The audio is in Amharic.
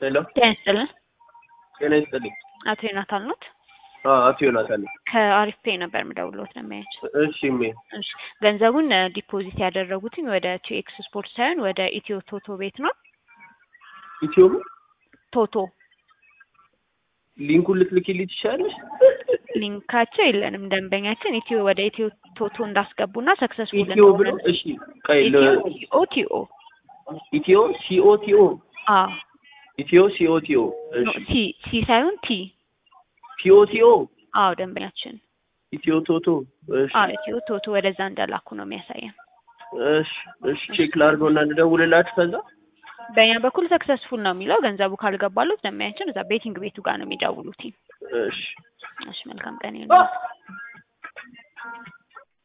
ሄሎ ጤና ይስጥልን። ጤና ይስጥልኝ። አቶ ዮናታን ኖት? አዎ አቶ ዮናታን ነኝ። ከአሪፍ ፔይ ነበር የምደውልዎት ለማያቸው። እሺ ሜ እሺ ገንዘቡን እ ዲፖዚት ያደረጉትኝ ወደ ቲኤክስ ስፖርት ሳይሆን ወደ ኢትዮ ቶቶ ቤት ነው። ኢትዮ ቶቶ ሊንኩን ልትልኪልኝ ትችላለሽ? ሊንካቸው የለንም። ደንበኛችን ኢትዮ ወደ ኢትዮ ቶቶ እንዳስገቡና ሰክሰስፉል ኢትዮ ብሎ እሺ ቀይ ለ- ኢትዮ ቲኦ ኢትዮ ሲኦ ቲኦ አ ኢትዮ ሲኦ ቲኦ እሺ ሲ ሲ ሳይሆን ቲ ቲኦ ቲኦ አዎ ደንበኛችን ኢትዮ ቶቶ እሺ አዎ ኢትዮ ቶቶ ወደዛ እንደላኩ ነው የሚያሳየን። እሺ እሺ ቼክ ላድርገውና ልደውልላችሁ ከዛ በእኛ በኩል ሰክሰስፉል ነው የሚለው ገንዘቡ ካልገባሉት ደንበኛችን እዛ ቤቲንግ ቤቱ ጋር ነው የሚደውሉት። እሺ እሺ መልካም ቀን ይሁን።